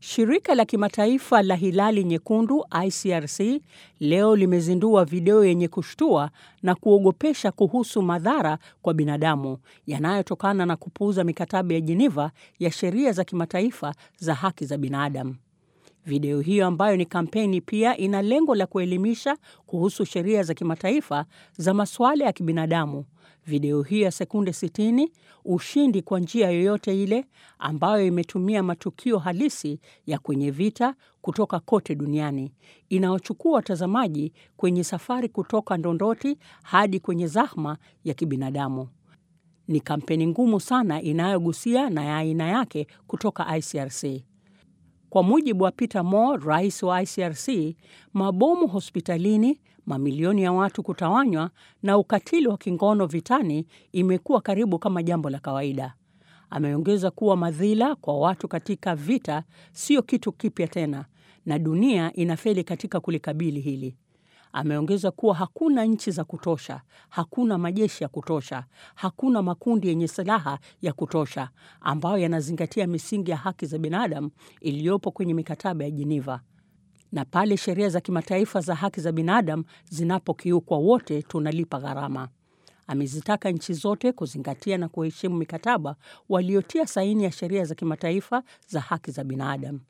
Shirika la kimataifa la Hilali Nyekundu ICRC leo limezindua video yenye kushtua na kuogopesha kuhusu madhara kwa binadamu yanayotokana na kupuuza mikataba ya Geneva ya sheria za kimataifa za haki za binadamu. Video hiyo ambayo ni kampeni pia ina lengo la kuelimisha kuhusu sheria za kimataifa za masuala ya kibinadamu. Video hiyo ya sekunde 60, ushindi kwa njia yoyote ile, ambayo imetumia matukio halisi ya kwenye vita kutoka kote duniani, inaochukua watazamaji kwenye safari kutoka ndondoti hadi kwenye zahma ya kibinadamu. Ni kampeni ngumu sana inayogusia na ya aina yake kutoka ICRC. Kwa mujibu wa Peter Moore, rais wa ICRC, mabomu hospitalini, mamilioni ya watu kutawanywa na ukatili wa kingono vitani imekuwa karibu kama jambo la kawaida. Ameongeza kuwa madhila kwa watu katika vita sio kitu kipya tena na dunia inafeli katika kulikabili hili. Ameongeza kuwa hakuna nchi za kutosha, hakuna majeshi ya kutosha, hakuna makundi yenye silaha ya kutosha ambayo yanazingatia misingi ya haki za binadamu iliyopo kwenye mikataba ya Geneva. Na pale sheria za kimataifa za haki za binadamu zinapokiukwa, wote tunalipa gharama. Amezitaka nchi zote kuzingatia na kuheshimu mikataba waliotia saini ya sheria za kimataifa za haki za binadamu.